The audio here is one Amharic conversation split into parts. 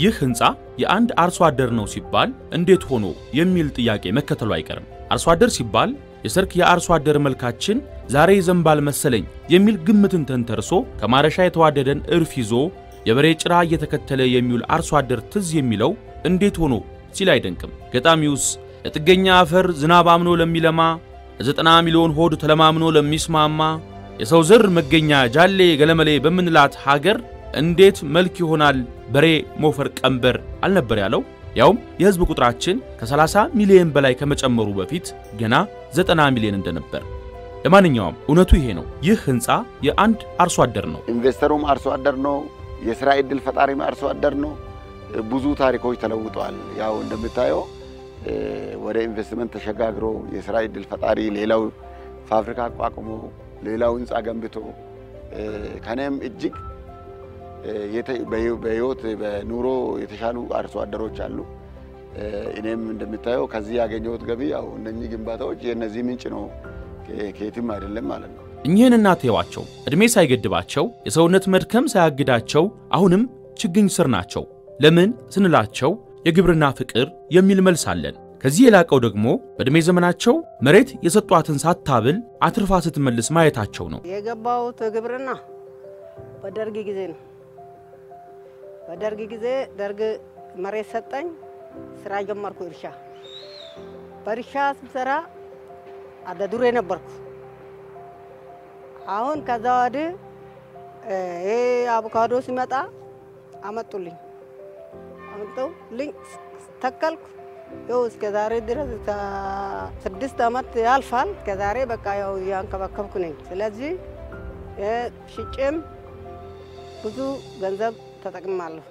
ይህ ህንፃ የአንድ አርሶ አደር ነው ሲባል እንዴት ሆኖ የሚል ጥያቄ መከተሉ አይቀርም። አርሶ አደር ሲባል የሰርክ የአርሶ አደር መልካችን ዛሬ ይዘንባል መሰለኝ የሚል ግምትን ተንተርሶ ከማረሻ የተዋደደን እርፍ ይዞ የበሬ ጭራ እየተከተለ የሚውል አርሶ አደር ትዝ የሚለው እንዴት ሆኖ ሲል አይደንቅም። ገጣሚውስ ለጥገኛ አፈር ዝናብ አምኖ ለሚለማ ለዘጠና ሚሊዮን ሆድ ተለማምኖ ለሚስማማ የሰው ዘር መገኛ ጃሌ ገለመሌ በምንላት ሀገር እንዴት መልክ ይሆናል በሬ ሞፈር ቀንበር አልነበር ያለው? ያውም የህዝብ ቁጥራችን ከ30 ሚሊዮን በላይ ከመጨመሩ በፊት ገና 90 ሚሊዮን እንደነበር። ለማንኛውም እውነቱ ይሄ ነው። ይህ ህንፃ የአንድ አርሶ አደር ነው። ኢንቨስተሩም አርሶ አደር ነው። የስራ እድል ፈጣሪም አርሶ አደር ነው። ብዙ ታሪኮች ተለውጠዋል። ያው እንደምታየው ወደ ኢንቨስትመንት ተሸጋግሮ የስራ እድል ፈጣሪ ሌላው ፋብሪካ አቋቁሞ ሌላው ህንፃ ገንብቶ ከኔም እጅግ በህይወት በኑሮ የተሻሉ አርሶ አደሮች አሉ። እኔም እንደምታየው ከዚህ ያገኘሁት ገቢ ያው እነኚህ ግንባታዎች የእነዚህ ምንጭ ነው፣ ከየትም አይደለም ማለት ነው። እኚህን እናት ተዋቸው ዕድሜ ሳይገድባቸው የሰውነት መድከም ሳያግዳቸው አሁንም ችግኝ ስር ናቸው። ለምን ስንላቸው የግብርና ፍቅር የሚል መልስ አለን። ከዚህ የላቀው ደግሞ በዕድሜ ዘመናቸው መሬት የሰጧትን ሳታብል አትርፋ ስትመልስ ማየታቸው ነው። የገባሁት ግብርና በደርግ ጊዜ ነው። በደርግ ጊዜ ደርግ መሬት ሰጠኝ፣ ስራ ጀመርኩ። እርሻ በእርሻ ስሰራ አደዱሬ ነበርኩ። አሁን ከዛ ወዲህ ይሄ አቮካዶ ሲመጣ አመጡልኝ አመጡልኝ፣ ተከልኩ። ይኸው እስከ ዛሬ ድረስ ስድስት ዓመት ያልፋል። እስከ ዛሬ በቃ ያው እያንከባከብኩ ነኝ። ስለዚህ ሽጬም ብዙ ገንዘብ ተጠቅማለሁ።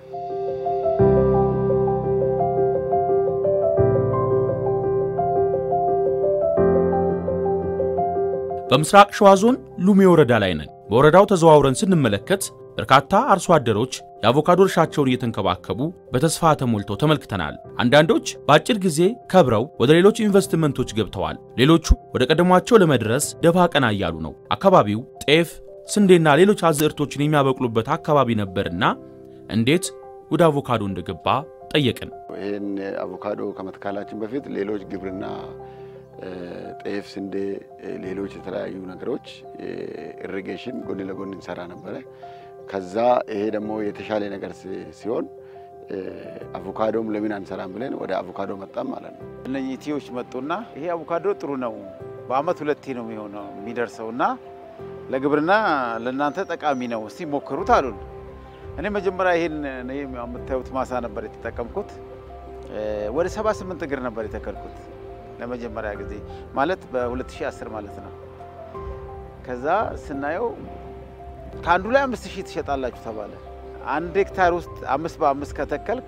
በምስራቅ ሸዋ ዞን ሉሜ ወረዳ ላይ ነን። በወረዳው ተዘዋውረን ስንመለከት በርካታ አርሶ አደሮች የአቮካዶ እርሻቸውን እየተንከባከቡ በተስፋ ተሞልተው ተመልክተናል። አንዳንዶች በአጭር ጊዜ ከብረው ወደ ሌሎች ኢንቨስትመንቶች ገብተዋል። ሌሎቹ ወደ ቀደሟቸው ለመድረስ ደፋ ቀና እያሉ ነው። አካባቢው ጤፍ፣ ስንዴና ሌሎች አዝዕርቶችን የሚያበቅሉበት አካባቢ ነበርና እንዴት ወደ አቮካዶ እንደገባ ጠየቅን። ይህን አቮካዶ ከመትካላችን በፊት ሌሎች ግብርና ጤፍ፣ ስንዴ፣ ሌሎች የተለያዩ ነገሮች ኢሪጌሽን ጎን ለጎን እንሰራ ነበረ። ከዛ ይሄ ደግሞ የተሻለ ነገር ሲሆን አቮካዶም ለምን አንሰራም ብለን ወደ አቮካዶ መጣም ማለት ነው። እነኚህ ቲዎች መጡና ይሄ አቮካዶ ጥሩ ነው፣ በአመት ሁለቴ ነው የሚሆነው የሚደርሰው እና ለግብርና ለእናንተ ጠቃሚ ነው፣ እስቲ ሞክሩት አሉን። እኔ መጀመሪያ ይሄን የምታዩት ማሳ ነበር የተጠቀምኩት። ወደ 78 እግር ነበር የተከልኩት ለመጀመሪያ ጊዜ ማለት በ2010 ማለት ነው። ከዛ ስናየው ከአንዱ ላይ አምስት ሺህ ትሸጣላችሁ ተባለ። አንድ ሄክታር ውስጥ አምስት በአምስት ከተከልክ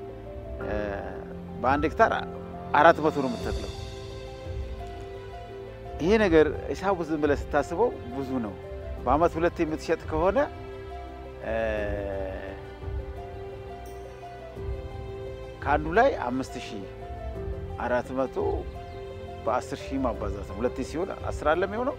በአንድ ሄክታር አራት መቶ ነው የምትተክለው። ይሄ ነገር ሂሳቡ ዝም ብለህ ስታስበው ብዙ ነው። በአመት ሁለት የምትሸጥ ከሆነ ከአንዱ ላይ አምስት ሺህ አራት መቶ በአስር ሺህ ማባዛት ነው። ሁለቴ ሲሆን አስር አለ የሚሆነው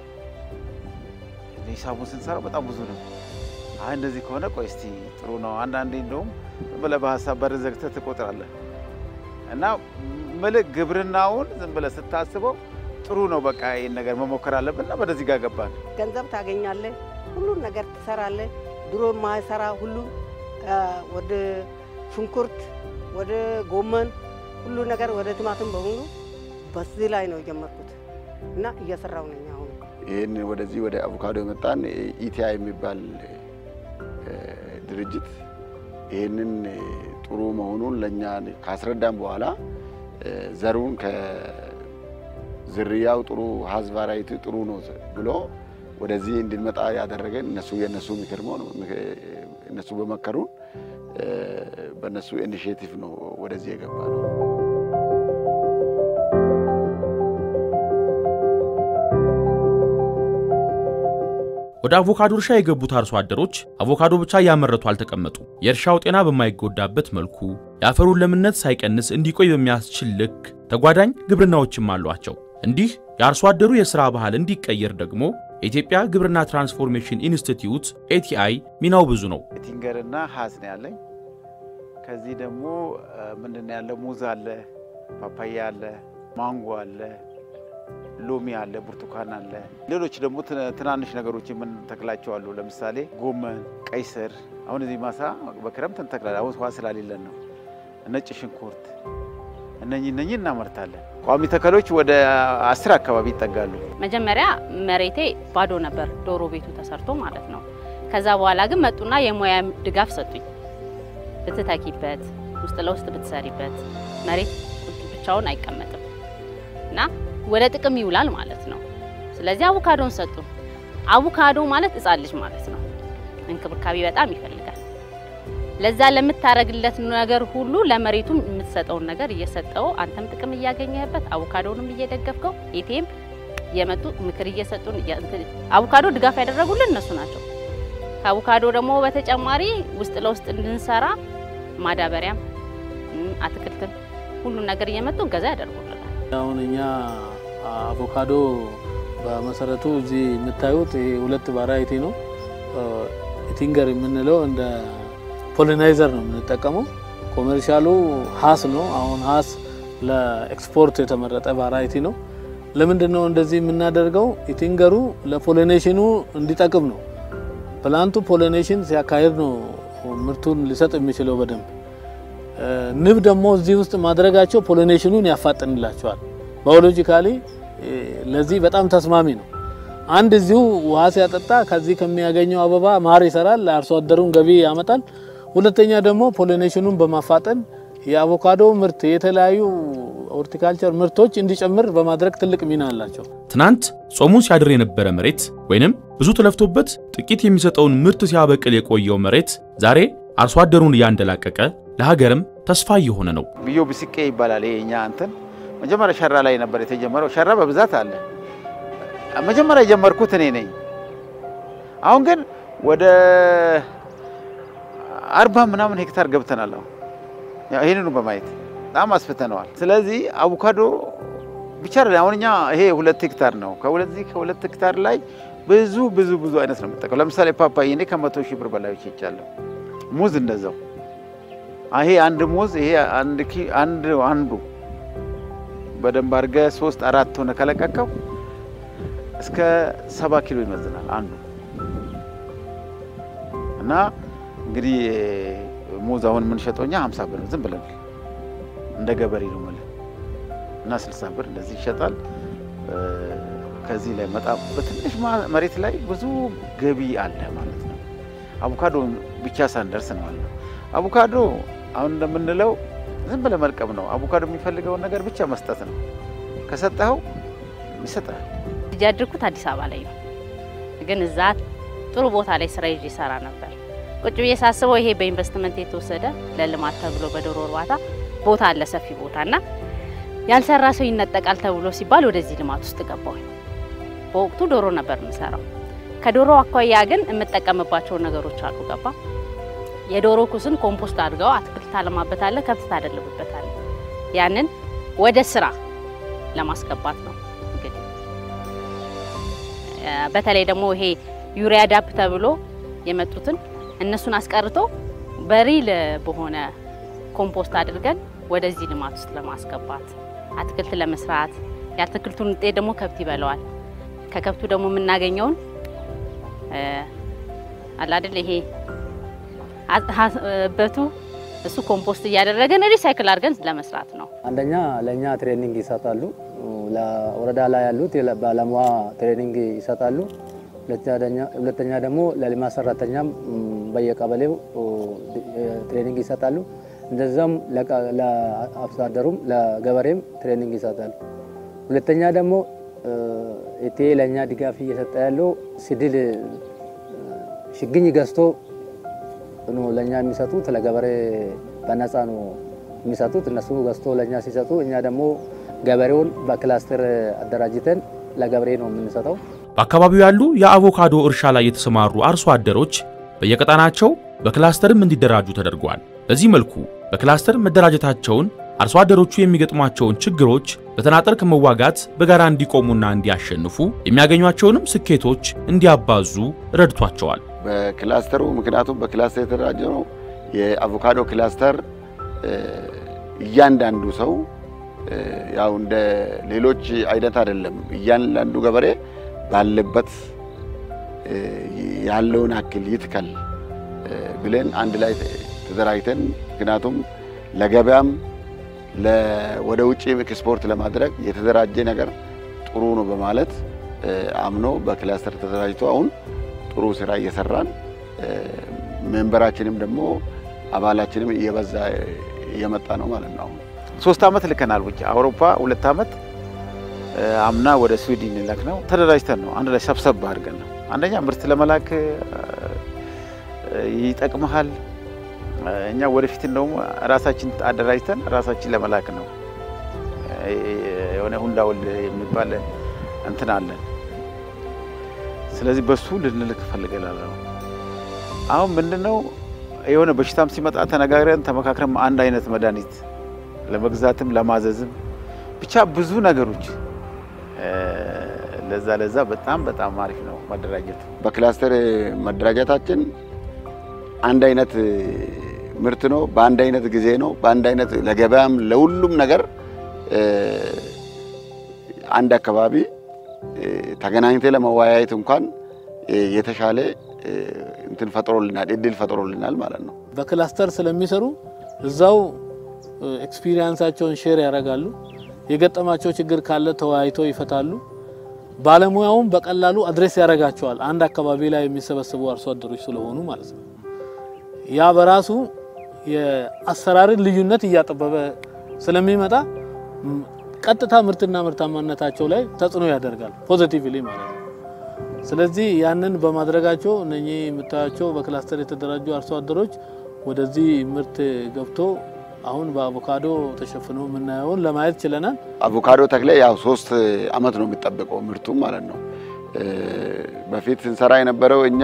ሂሳቡን ስንሰራው በጣም ብዙ ነው። አይ እንደዚህ ከሆነ ቆይ እስቲ ጥሩ ነው። አንዳንዴ እንደውም ብለህ በሀሳብ በር ዘግተህ ትቆጥራለህ እና ምልክ ግብርናውን ዝም ብለህ ስታስበው ጥሩ ነው። በቃ ይህን ነገር መሞከር አለብን እና ወደዚህ ጋር ገባን። ገንዘብ ታገኛለህ፣ ሁሉን ነገር ትሰራለህ። ድሮ ማይሰራ ሁሉ ወደ ሽንኩርት፣ ወደ ጎመን ሁሉ ነገር ወደ ቲማቲም በሙሉ በዚህ ላይ ነው የጀመርኩት እና እየሰራው ነኝ አሁን። ይህን ወደዚህ ወደ አቮካዶ የመጣን ኢቲአይ የሚባል ድርጅት ይህንን ጥሩ መሆኑን ለእኛ ካስረዳን በኋላ ዘሩን ከዝርያው ጥሩ ሀዝ ቫራይቲ ጥሩ ነው ብሎ ወደዚህ እንድንመጣ ያደረገን እነሱ የእነሱ ምክር ነው። እነሱ በመከሩን በእነሱ ኢኒሽቲቭ ነው ወደዚህ የገባ ነው። ወደ አቮካዶ እርሻ የገቡት አርሶ አደሮች አቮካዶ ብቻ እያመረቱ አልተቀመጡ። የእርሻው ጤና በማይጎዳበት መልኩ የአፈሩን ለምነት ሳይቀንስ እንዲቆይ በሚያስችል ልክ ተጓዳኝ ግብርናዎችም አሏቸው። እንዲህ የአርሶ አደሩ የሥራ ባህል እንዲቀየር ደግሞ የኢትዮጵያ ግብርና ትራንስፎርሜሽን ኢንስቲትዩት ኤቲአይ ሚናው ብዙ ነው። ቲንገርና ሀዝ ነው ያለኝ። ከዚህ ደግሞ ምንድን ነው ያለ ሙዝ አለ፣ ፓፓያ አለ፣ ማንጎ አለ፣ ሎሚ አለ፣ ብርቱካን አለ። ሌሎች ደግሞ ትናንሽ ነገሮች የምንተክላቸው አሉ። ለምሳሌ ጎመን፣ ቀይ ስር። አሁን እዚህ ማሳ በክረምት እንተክላለን። አሁን ውሃ ስላሌለን ነው። ነጭ ሽንኩርት፣ እነኚህ እነኚህ እናመርታለን። ቋሚ ተከሎች ወደ አስር አካባቢ ይጠጋሉ። መጀመሪያ መሬቴ ባዶ ነበር፣ ዶሮ ቤቱ ተሰርቶ ማለት ነው። ከዛ በኋላ ግን መጡና የሙያ ድጋፍ ሰጡኝ። ብትተኪበት፣ ውስጥ ለውስጥ ብትሰሪበት፣ መሬት ብቻውን አይቀመጥም እና ወደ ጥቅም ይውላል ማለት ነው። ስለዚህ አቮካዶን ሰጡ። አቮካዶ ማለት ሕፃን ልጅ ማለት ነው። እንክብካቤ በጣም ይፈልጋል። ለዛ ለምታረግለት ነገር ሁሉ ለመሬቱም የምትሰጠውን ነገር እየሰጠው አንተም ጥቅም እያገኘህበት አቮካዶንም እየደገፍከው ኤቲኤም የመጡ ምክር እየሰጡን አቮካዶ ድጋፍ ያደረጉልን እነሱ ናቸው። ከአቮካዶ ደግሞ በተጨማሪ ውስጥ ለውስጥ እንድንሰራ ማዳበሪያም አትክልትም ሁሉን ነገር እየመጡ እገዛ ያደርጉልናል። አሁን እኛ አቮካዶ በመሰረቱ እዚህ የምታዩት ይሄ ሁለት ቫራይቲ ነው። ቲንገር የምንለው እንደ ፖሊናይዘር ነው የምንጠቀመው። ኮሜርሻሉ ሀስ ነው። አሁን ሀስ ለኤክስፖርት የተመረጠ ቫራይቲ ነው። ለምንድን ነው እንደዚህ የምናደርገው? ኢቲንገሩ ለፖሊኔሽኑ እንዲጠቅም ነው። ፕላንቱ ፖሊኔሽን ሲያካሄድ ነው ምርቱን ሊሰጥ የሚችለው በደንብ። ንብ ደግሞ እዚህ ውስጥ ማድረጋቸው ፖሊኔሽኑን ያፋጥንላቸዋል። ባዮሎጂካሊ ለዚህ በጣም ተስማሚ ነው። አንድ እዚሁ ውሃ ሲያጠጣ ከዚህ ከሚያገኘው አበባ ማር ይሰራል፣ ለአርሶ አደሩን ገቢ ያመጣል። ሁለተኛ ደግሞ ፖሊኔሽኑን በማፋጠን የአቮካዶ ምርት የተለያዩ ሆርቲካልቸር ምርቶች እንዲጨምር በማድረግ ትልቅ ሚና አላቸው። ትናንት ጾሙን ሲያድር የነበረ መሬት ወይንም ብዙ ተለፍቶበት ጥቂት የሚሰጠውን ምርት ሲያበቅል የቆየው መሬት ዛሬ አርሶ አደሩን እያንደላቀቀ ለሀገርም ተስፋ እየሆነ ነው። ብዮ ብስቄ ይባላል። ይሄ እኛ እንትን መጀመሪያ ሸራ ላይ ነበር የተጀመረው። ሸራ በብዛት አለ። መጀመሪያ የጀመርኩት እኔ ነኝ። አሁን ግን ወደ አርባ ምናምን ሄክታር ገብተናል። አሁን ይህንኑ በማየት በጣም አስፍተነዋል። ስለዚህ አቮካዶ ብቻ አይደለም። አሁን እኛ ይሄ ሁለት ሄክታር ነው። ከሁለዚህ ከሁለት ሄክታር ላይ ብዙ ብዙ ብዙ አይነት ነው የምጠቀው። ለምሳሌ ፓፓዬ እኔ ከመቶ ሺህ ብር በላይ ይቻለሁ። ሙዝ እንደዛው። ይሄ አንድ ሙዝ ይሄ አንድ አንድ አንዱ በደንብ አድርገህ ሶስት አራት ሆነ ከለቀቀው እስከ ሰባ ኪሎ ይመዝናል አንዱ እና እንግዲህ ሙዝ አሁን የምንሸጠው እኛ ሀምሳ ብር ዝም ብለን እንደ ገበሬ ነው የምልህ እና ስልሳ ብር እንደዚህ ይሸጣል። ከዚህ ላይ መጣ በትንሽ መሬት ላይ ብዙ ገቢ አለ ማለት ነው። አቮካዶ ብቻ ሳንደርስ ነው አለ አቮካዶ አሁን እንደምንለው ዝም ብለህ መልቀም ነው። አቮካዶ የሚፈልገውን ነገር ብቻ መስጠት ነው። ከሰጠኸው ይሰጣል። ልጅ ያደርኩት አዲስ አበባ ላይ ነው፣ ግን እዛ ጥሩ ቦታ ላይ ስራ ይዤ ይሰራ ነበር። ቁጭ ብዬ ሳስበው ይሄ በኢንቨስትመንት የተወሰደ ለልማት ተብሎ በዶሮ እርባታ ቦታ አለ ሰፊ ቦታ እና ያልሰራ ሰው ይነጠቃል ተብሎ ሲባል ወደዚህ ልማት ውስጥ ገባሁኝ። በወቅቱ ዶሮ ነበር የምሰራው። ከዶሮ አኳያ ግን የምጠቀምባቸው ነገሮች አሉ። ገባ የዶሮ ኩስን ኮምፖስት አድርገው አትክልት ታለማበታለህ፣ ከብት ታደልብበታለህ። ያንን ወደ ስራ ለማስገባት ነው እንግዲህ በተለይ ደግሞ ይሄ ዩሪያ ዳፕ ተብሎ የመጡትን እነሱን አስቀርቶ በሪል በሆነ ኮምፖስት አድርገን ወደዚህ ልማት ውስጥ ለማስገባት አትክልት ለመስራት የአትክልቱን ውጤት ደግሞ ከብት ይበላዋል። ከከብቱ ደግሞ የምናገኘውን አላደል ይሄ በቱ እሱ ኮምፖስት እያደረገን ሪሳይክል አድርገን ለመስራት ነው። አንደኛ ለእኛ ትሬኒንግ ይሰጣሉ። ለወረዳ ላይ ያሉት ባለሙያ ትሬኒንግ ይሰጣሉ። ሁለተኛ ደግሞ ለልማት ሰራተኛም በየቀበሌው ትሬኒንግ ይሰጣሉ። እንደዛም ለአርሶ አደሩም ለገበሬም ትሬኒንግ ይሰጣሉ። ሁለተኛ ደግሞ ኢቴ ለእኛ ድጋፍ እየሰጠ ያለው ሲድል ሽግኝ ገዝቶ ነው ለእኛ የሚሰጡት። ለገበሬ በነፃ ነው የሚሰጡት። እነሱ ገዝቶ ለእኛ ሲሰጡ፣ እኛ ደግሞ ገበሬውን በክላስተር አደራጅተን ለገበሬ ነው የምንሰጠው። በአካባቢው ያሉ የአቮካዶ እርሻ ላይ የተሰማሩ አርሶ አደሮች በየቀጣናቸው በክላስተርም እንዲደራጁ ተደርጓል። በዚህ መልኩ በክላስተር መደራጀታቸውን አርሶ አደሮቹ የሚገጥሟቸውን ችግሮች በተናጠል ከመዋጋት በጋራ እንዲቆሙና እንዲያሸንፉ የሚያገኟቸውንም ስኬቶች እንዲያባዙ ረድቷቸዋል። በክላስተሩ ምክንያቱም በክላስተር የተደራጀ ነው። የአቮካዶ ክላስተር እያንዳንዱ ሰው ያው እንደ ሌሎች አይነት አይደለም። እያንዳንዱ ገበሬ ባለበት ያለውን አክል ይትከል ብለን አንድ ላይ ተደራጅተን ምክንያቱም ለገበያም ወደ ውጭ ኤክስፖርት ለማድረግ የተደራጀ ነገር ጥሩ ነው በማለት አምኖ በክላስተር ተደራጅቶ አሁን ጥሩ ስራ እየሰራን ሜምበራችንም ደግሞ አባላችንም እየበዛ እየመጣ ነው ማለት ነው። አሁን ሶስት ዓመት ልከናል ውጭ አውሮፓ ሁለት ዓመት አምና ወደ ስዊድን ልክ ነው። ተደራጅተን ነው አንድ ላይ ሰብሰብ አድርገን ነው። አንደኛ ምርት ለመላክ ይጠቅመሃል። እኛ ወደፊት እንደውም ራሳችን አደራጅተን ራሳችን ለመላክ ነው። የሆነ ሁንዳውል የሚባል እንትን አለን። ስለዚህ በሱ ልንልክ ፈልገናል። አሁን ምንድነው የሆነ በሽታም ሲመጣ ተነጋግረን ተመካክረን አንድ አይነት መድኃኒት ለመግዛትም ለማዘዝም ብቻ ብዙ ነገሮች ለዛ ለዛ በጣም በጣም አሪፍ ነው መደራጀቱ። በክላስተር መደራጀታችን አንድ አይነት ምርት ነው፣ በአንድ አይነት ጊዜ ነው፣ በአንድ አይነት ለገበያም ለሁሉም ነገር አንድ አካባቢ ተገናኝተ ለመወያየት እንኳን የተሻለ እንትን ፈጥሮልናል፣ እድል ፈጥሮልናል ማለት ነው። በክላስተር ስለሚሰሩ እዛው ኤክስፒሪየንሳቸውን ሼር ያደርጋሉ። የገጠማቸው ችግር ካለ ተወያይተው ይፈታሉ። ባለሙያውም በቀላሉ አድሬስ ያደርጋቸዋል። አንድ አካባቢ ላይ የሚሰበሰቡ አርሶ አደሮች ስለሆኑ ማለት ነው። ያ በራሱ የአሰራርን ልዩነት እያጠበበ ስለሚመጣ ቀጥታ ምርትና ምርታማነታቸው ላይ ተጽዕኖ ያደርጋል ፖዚቲቭሊ ማለት ነው። ስለዚህ ያንን በማድረጋቸው እነኚህ የምታያቸው በክላስተር የተደራጁ አርሶ አደሮች ወደዚህ ምርት ገብቶ አሁን በአቮካዶ ተሸፍኖ የምናየውን ለማየት ችለናል። አቮካዶ ተክለ ያው ሶስት አመት ነው የሚጠበቀው ምርቱ ማለት ነው። በፊት ስንሰራ የነበረው እኛ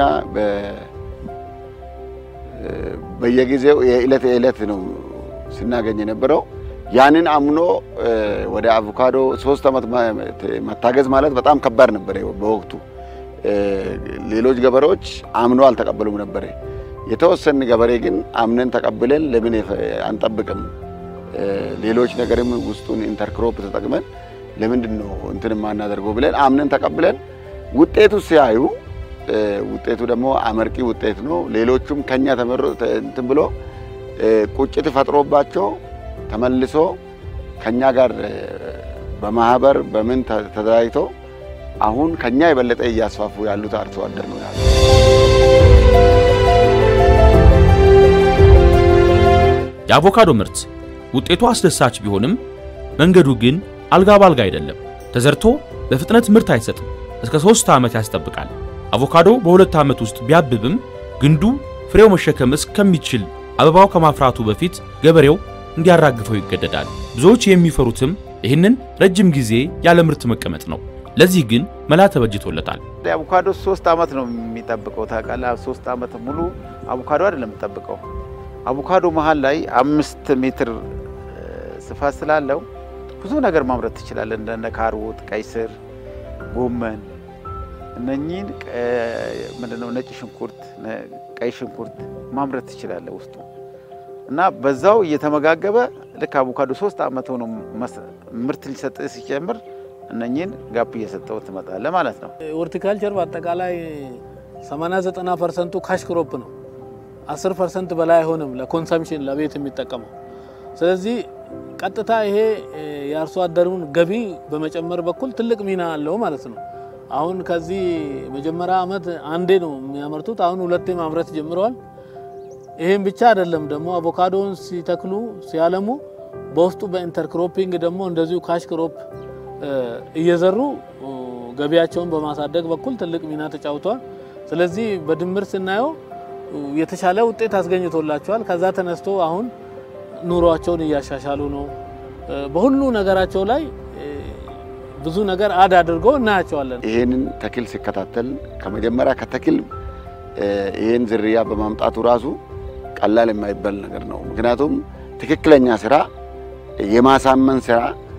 በየጊዜው የዕለት የዕለት ነው ስናገኝ የነበረው። ያንን አምኖ ወደ አቮካዶ ሶስት አመት መታገዝ ማለት በጣም ከባድ ነበር በወቅቱ። ሌሎች ገበሬዎች አምኖ አልተቀበሉም ነበረ። የተወሰን ገበሬ ግን አምነን ተቀብለን ለምን አንጠብቅም? ሌሎች ነገርም ውስጡን ኢንተርክሮፕ ተጠቅመን ለምንድን ነው እንትን የማናደርገው ብለን አምነን ተቀብለን ውጤቱ ሲያዩ ውጤቱ ደግሞ አመርቂ ውጤት ነው። ሌሎቹም ከኛ ተመሮ እንትን ብሎ ቁጭት ፈጥሮባቸው ተመልሶ ከኛ ጋር በማህበር በምን ተደራጅቶ አሁን ከኛ የበለጠ እያስፋፉ ያሉት አርሶ አደር ነው ያሉት። የአቮካዶ ምርት ውጤቱ አስደሳች ቢሆንም መንገዱ ግን አልጋ ባልጋ አይደለም። ተዘርቶ በፍጥነት ምርት አይሰጥም። እስከ ሶስት ዓመት ያስጠብቃል። አቮካዶ በሁለት ዓመት ውስጥ ቢያብብም ግንዱ ፍሬው መሸከም እስከሚችል አበባው ከማፍራቱ በፊት ገበሬው እንዲያራግፈው ይገደዳል። ብዙዎች የሚፈሩትም ይህንን ረጅም ጊዜ ያለ ምርት መቀመጥ ነው። ለዚህ ግን መላ ተበጅቶለታል። አቮካዶ ሶስት ዓመት ነው የሚጠብቀው ታውቃለህ። ሶስት ዓመት ሙሉ አቮካዶ አይደለም የምጠብቀው። አቮካዶ መሀል ላይ አምስት ሜትር ስፋት ስላለው ብዙ ነገር ማምረት ትችላለህ። እንደነ ካሮት፣ ቀይ ስር፣ ጎመን እነኚህን ምንድነው ነጭ ሽንኩርት፣ ቀይ ሽንኩርት ማምረት ትችላለህ ውስጡ እና በዛው እየተመጋገበ ልክ አቮካዶ ሶስት ዓመት ሆኖ ምርት ሊሰጥ ሲጀምር እነኚህን ጋፕ እየሰጠው ትመጣለህ ማለት ነው። ሆርቲካልቸር በአጠቃላይ 80 90 ፐርሰንቱ ካሽ ክሮፕ ነው። 10 ፐርሰንት በላይ አይሆንም ለኮንሰምሽን ለቤት የሚጠቀመው። ስለዚህ ቀጥታ ይሄ የአርሶ አደሩን ገቢ በመጨመር በኩል ትልቅ ሚና አለው ማለት ነው። አሁን ከዚህ መጀመሪያ ዓመት አንዴ ነው የሚያመርቱት። አሁን ሁለቴ ማምረት ጀምረዋል። ይሄን ብቻ አይደለም ደግሞ አቮካዶን ሲተክሉ ሲያለሙ በውስጡ በኢንተርክሮፒንግ ደግሞ እንደዚሁ ካሽ ክሮፕ እየዘሩ ገቢያቸውን በማሳደግ በኩል ትልቅ ሚና ተጫውተዋል። ስለዚህ በድምር ስናየው የተሻለ ውጤት አስገኝቶላቸዋል። ከዛ ተነስቶ አሁን ኑሯቸውን እያሻሻሉ ነው። በሁሉ ነገራቸው ላይ ብዙ ነገር አድ አድርገው እናያቸዋለን። ይሄንን ተክል ሲከታተል ከመጀመሪያ ከተክል ይሄን ዝርያ በማምጣቱ ራሱ ቀላል የማይባል ነገር ነው። ምክንያቱም ትክክለኛ ስራ የማሳመን ስራ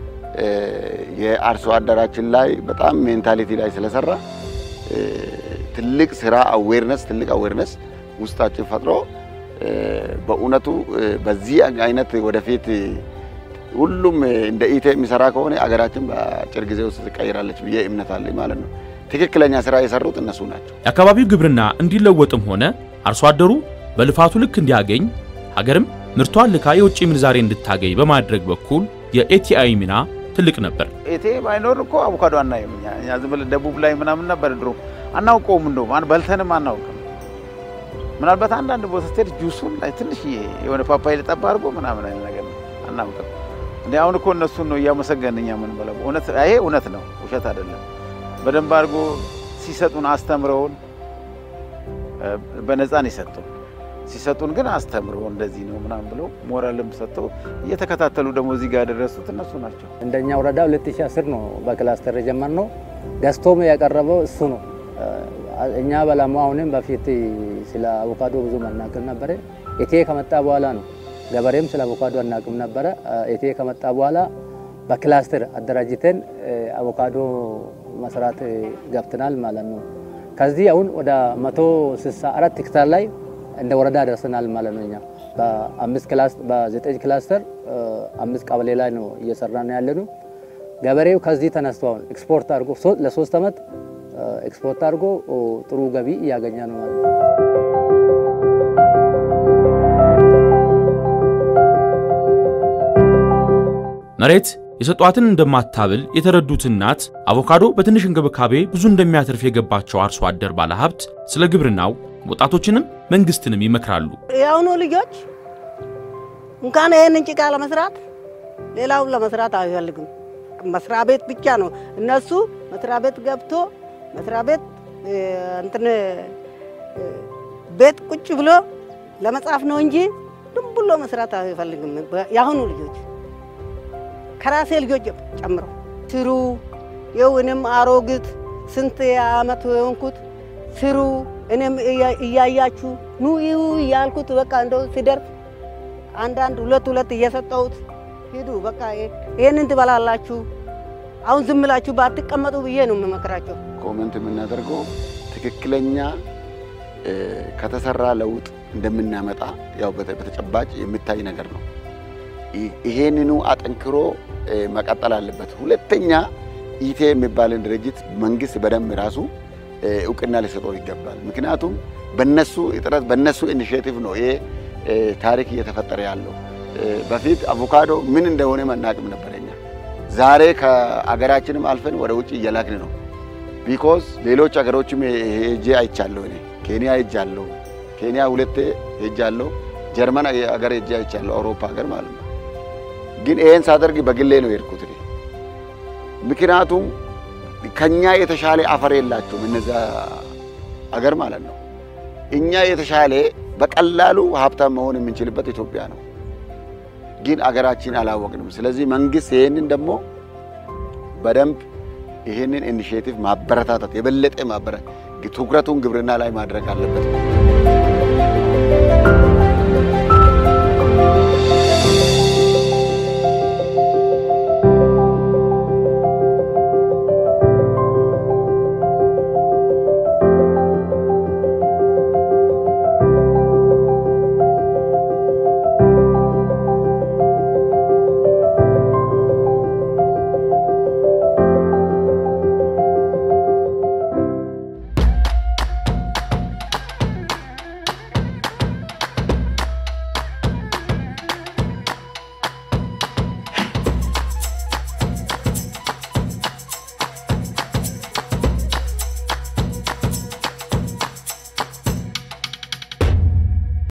የአርሶ አደራችን ላይ በጣም ሜንታሊቲ ላይ ስለሰራ ትልቅ ስራ አዌርነስ ትልቅ አዌርነስ ውስጣችን ፈጥሮ በእውነቱ በዚህ አይነት ወደፊት ሁሉም እንደ ኢቴ የሚሰራ ከሆነ አገራችን በአጭር ጊዜ ውስጥ ትቀይራለች ብዬ እምነት አለኝ ማለት ነው። ትክክለኛ ስራ የሰሩት እነሱ ናቸው። የአካባቢው ግብርና እንዲለወጥም ሆነ አርሶ አደሩ በልፋቱ ልክ እንዲያገኝ ሀገርም ምርቷን ልካ የውጭ ምንዛሬ እንድታገኝ በማድረግ በኩል የኤቲአይ ሚና ትልቅ ነበር። ኤቴ ባይኖር እኮ አቮካዶ አናይም። እኛ እኛ ዝም ብለን ደቡብ ላይ ምናምን ነበር ድሮ አናውቀውም፣ እንደውም አን በልተንም አናውቅም። ምናልባት አንዳንድ ቦታ ስትሄድ ጁሱን ላይ ትንሽ የሆነ ፓፓይ ልጠባ አድርጎ ምናምን አይነት ነገር ነው አናውቅም። እንደ አሁን እኮ እነሱን ነው እያመሰገን እኛ ምን በለው እውነት ይሄ እውነት ነው፣ ውሸት አይደለም። በደንብ አድርጎ ሲሰጡን አስተምረውን በነፃ ነው የሰጡን። ሲሰጡን ግን አስተምሮ እንደዚህ ነው ምናምን ብለው ሞራልም ሰጥተው እየተከታተሉ ደግሞ እዚህ ጋር ያደረሱት እነሱ ናቸው። እንደኛ ወረዳ 2010 ነው በክላስተር የጀመርነው። ገዝቶም ያቀረበው እሱ ነው። እኛ በላሙ አሁንም በፊት ስለ አቮካዶ ብዙ መናቅም ነበረ። ኢቴ ከመጣ በኋላ ነው ገበሬም ስለ አቮካዶ አናቅም ነበረ። ኢቴ ከመጣ በኋላ በክላስተር አደራጅተን አቮካዶ መስራት ገብተናል ማለት ነው። ከዚህ አሁን ወደ 164 ሄክታር ላይ እንደ ወረዳ ደርሰናል ማለት ነው። እኛ በአምስት ክላስ በዘጠኝ ክላስተር አምስት ቀበሌ ላይ ነው እየሰራን ያለ ነው። ገበሬው ከዚህ ተነስቶ አሁን ኤክስፖርት አድርጎ ለሶስት ዓመት ኤክስፖርት አድርጎ ጥሩ ገቢ እያገኘ ነው ማለት ነው። መሬት የሰጧትን እንደማታብል የተረዱት እናት አቮካዶ በትንሽ እንክብካቤ ብዙ እንደሚያተርፍ የገባቸው አርሶ አደር ባለሀብት ስለ ግብርናው ወጣቶችንም መንግስትንም ይመክራሉ። የአሁኑ ልጆች እንኳን ይህንን ጭቃ ለመስራት ሌላውን ለመስራት አይፈልግም። መስሪያ ቤት ብቻ ነው እነሱ መስሪያ ቤት ገብቶ መስሪያ ቤት እንትን ቤት ቁጭ ብሎ ለመጻፍ ነው እንጂ ዝም ብሎ መስራት አይፈልግም። የአሁኑ ልጆች ከራሴ ልጆች ጨምሮ ስሩ። ይኸው እኔም አሮግት ስንት ዓመት የሆንኩት ስሩ እኔም እያያችሁ ኑ ይሁ እያልኩት በቃ እንደው ሲደርስ አንዳንድ ሁለት ሁለት እየሰጠሁት ሂዱ በቃ ይህንን ትበላላችሁ፣ አሁን ዝም ብላችሁ ባትቀመጡ ብዬ ነው የምመክራቸው። ኮመንት የምናደርገው ትክክለኛ ከተሰራ ለውጥ እንደምናመጣ ያው በተጨባጭ የሚታይ ነገር ነው። ይሄንኑ አጠንክሮ መቀጠል አለበት። ሁለተኛ ኢቴ የሚባልን ድርጅት መንግስት በደንብ ራሱ እውቅና ሊሰጠው ይገባል። ምክንያቱም በነሱ ጥረት በነሱ ኢኒሼቲቭ ነው ይሄ ታሪክ እየተፈጠረ ያለው። በፊት አቮካዶ ምን እንደሆነ መናቅም ነበረኛ። ዛሬ ከአገራችንም አልፈን ወደ ውጭ እየላክን ነው። ቢኮዝ ሌሎች አገሮችም ሄጄ አይቻለሁ። እኔ ኬንያ ሄጃለሁ። ኬንያ ሁለቴ ሄጃለሁ። ጀርመን አገር ሄጄ አይቻለሁ። አውሮፓ ሀገር ማለት ነው። ግን ይሄን ሳደርግ በግሌ ነው የሄድኩት። ምክንያቱም ከኛ የተሻለ አፈር የላቸውም እነዛ አገር ማለት ነው። እኛ የተሻለ በቀላሉ ሀብታም መሆን የምንችልበት ኢትዮጵያ ነው። ግን አገራችን አላወቅንም። ስለዚህ መንግስት ይሄንን ደግሞ በደንብ ይሄንን ኢኒሼቲቭ ማበረታታት የበለጠ ማበረ ትኩረቱን ግብርና ላይ ማድረግ አለበት።